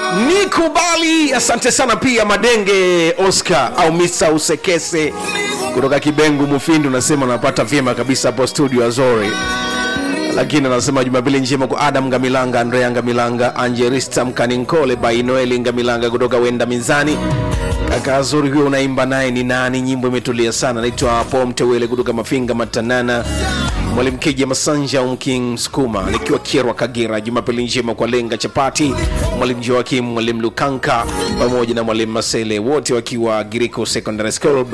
nikubali asante sana pia madenge oscar au misa usekese kutoka kibengu mufindi unasema unapata vyema kabisa hapo studio azori lakini anasema jumapili njema kwa adam ngamilanga andrea ngamilanga angelista mkaninkole bainoeli ngamilanga kutoka wenda mizani kaka azuri huyo unaimba naye ni nani nyimbo imetulia sana naitwa po mtewele kutoka mafinga matanana mwalimu kija masanja umking msukuma nikiwa kierwa kagera jumapili njema kwa lenga chapati mwalimu joakim mwalimu lukanka pamoja na mwalimu masele wote wakiwa giriko secondary school